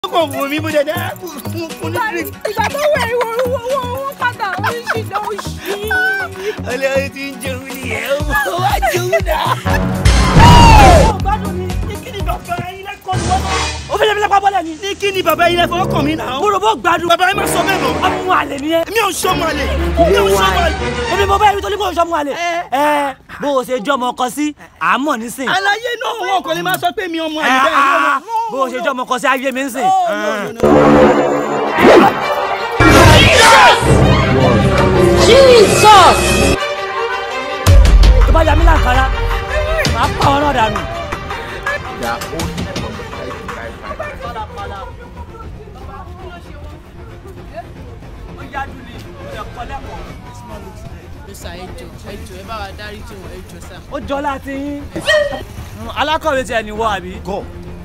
kàn wò mí bó ṣe dẹ́ fún ní drink. ìgbà tó wẹ̀ ìwọ owó owó padà oríṣi náà ó ṣí. ọlọ́run ti ń jẹun nìyẹn ó wá jẹun náà. ó gbádùn mi ní kí ni bàbá yín lẹ́kọ̀ọ́ ni wọ́n náà. ó fẹ́ lẹ́mi lápá bọ́lẹ̀ ni. ní kí ni bàbá yín lẹ́fọ̀ọ́ kàn mí náà. mo rò bó gbádùn. bàbá yín má sọ bẹ́ẹ̀ mọ́. ọmọ àlè ni ẹ. mi ò sọmọ àlè. mi ò sọmọ àlè. èmi mo bá ẹni tó ní kó o sọmọ àlè. ẹ bó o ṣe jọmọ ọkọ sí àmọ́ nísìn. àlàyé náà wọn kò lè máa sọ pé mi ọmọ àlè bẹ́ẹ̀ ni Ah, bó o ṣe jọmọ ọkọ sí ayé mi nísìn. tó bá yà mí láǹkárá màá pa ọ náà dànù. sà ẹjọ ẹjọ ẹ bá wa dárí jì wọn ẹjọ sà. ó jọ láti yín. alákọ̀wé tiẹ̀ ní wọ́ àbí. Go.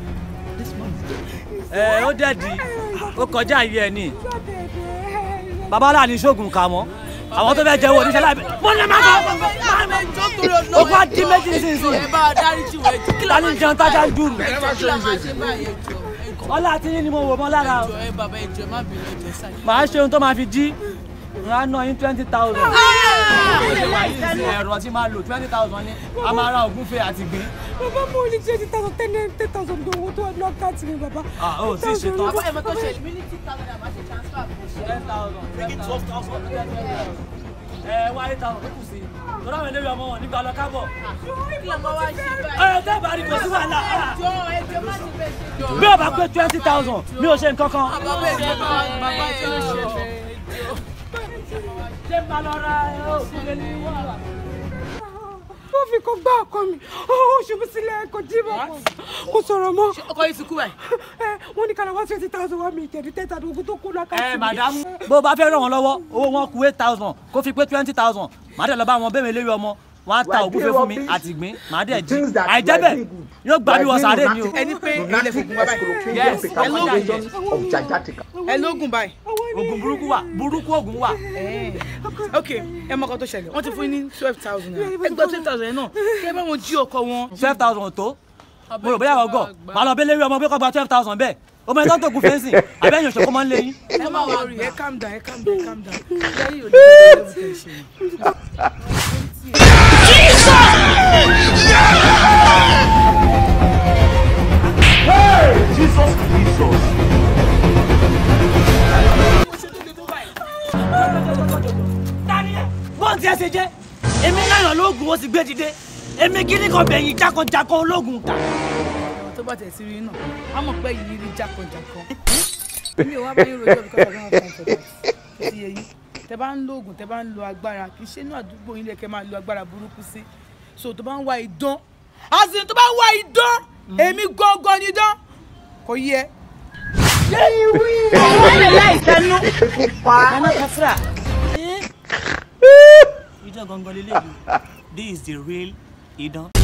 ẹ ó dẹ̀dí ó kọjá yìí ẹ ní. babalá ní sóògùn kà mọ́ àwọn tó fẹ́ jẹ́wọ́ oníṣẹ́ láì wọ́n ní ẹ má bọ̀. ẹjọ torí Ọlọ́run ó bá dín méjì nísinsìnyí. ẹ bá wa dárí jì wọn ẹjọ kí ta ni jẹun tájà ń dùn mí. ẹjọ kí la máa ṣe báyìí ẹjọ ẹjọ ọlá tí yín ni mo wò mọ́ lára o. ẹjọ ẹ bàbá ẹjọ ẹ má bínú ẹjọ sà. màá ṣe ohun tó máa fi jí n á ná yín twenty thousand. ó ṣe wà yìí sí ẹ̀rọ tí máa lò twenty thousand ní a máa ra ògúnfe àti gbìn. bàbá mo ní twenty thousand ten ten thousand bí owó tó wà lọ́ọ́ káàtì mi bàbá. ah ó sì ṣe tán. bàbá ẹ mọ tó ṣe mí ní tí táwọn àbá ṣe transfer fún ṣe. ten thousand twelve thousand ẹ wá eight thousand tó kù sí i lọ́dọ̀ àwọn eléyìí ọmọ wọn nígbà lọ kábọ̀. kí la máa wá ṣe báyìí. ẹ tẹ́ bá rí kò sí wàhálà. ah. ẹjọ ẹjọ má ti bẹ ṣe jọ. bí o bá pé twenty thousand mi ò ṣe nǹkan kan. bàbá ẹjọ bá bàbá ẹjọ ló ṣe fẹ ẹjọ. ṣé n bá lọ ra oògùn lé ní wàhálà. ó fi kó gbá ọkọ mi ó ṣubú sílẹ̀ kò jí mọ́ kò sọ̀rọ̀ mọ́ ọkọ yìí ti kú ẹ. ẹ wọ́n ní kálá wá twenty thousand wá mi ìjẹ̀dí ten thousand ogun tó kú lọ́ọ́ káàtì ẹ mi. màdàmú. bó o bá fẹ́ ràn wọ́n lọ́wọ́ owó wọn kù eight thousand kó fi pé twenty thousand màá dẹ̀ lọ bá wọn bẹ́ẹ̀ mi lérí ọmọ wọn á ta ògúnfe fún mi àti ìgbín màá dẹ̀ jí àìjẹ́ bẹ́ẹ̀ yóò gbà mí wọ sàárè mi o. ẹni pé ilé fògùn wa báyìí. yes ẹ lóògùn of Jajatica. ẹ lóògùn báyìí. oògùn burúkú wà burúkú oògùn wà. ok ẹ mọ ọkọ tó ṣẹlẹ̀ wọ́n ti fún yín ní twelve thousand naira ẹ gbọ́ twelve thousand yẹn náà kí ẹ bá wọn jí ọkọ wọn. twelve thousand tó mo rò bóyá wọ́n gọ̀ màá lọ bẹ́ẹ̀ lérí ọmọ bí kò gba twelve thousand bẹ́ẹ̀ ọmọ ẹni tó ń tó gun fẹ́ǹsì àbẹ́yìn òṣèkó máa ń lé yín. ẹ má wà rí ẹ calm down ẹ calm down ẹ calm down ìyá yìí ò ní bẹ̀rẹ̀ lẹ́wọ̀n tẹ̀ ṣe. Jesus Jesus. bọ́ọ̀n tí ẹ ṣe jẹ́ èmi náà lóògùn ó sì gbé dìde èmi kíní kan bẹ̀yìn jákọ̀jákọ̀ ológun ta. àwọn tó bá tẹ̀ sí rí náà á mọ̀ pé yìí rí jákọ̀jákọ̀ mi ò wá bá yín rojọ́ bí kọ́kọ́ náà kàn fẹ́ kí ti yẹ yín tẹ bá ń lo oògùn tẹ bá ń lo agbára kì í ṣe inú àdúgbò yín lẹ́kẹ́ máa lo agbára burúkú sí so tó bá ń wá idán àti tó bá ń wá idán èmi gangan ni idán kò yẹ. Nana Kafra. Idán gangan lélẹ́yìí. This is the real idán.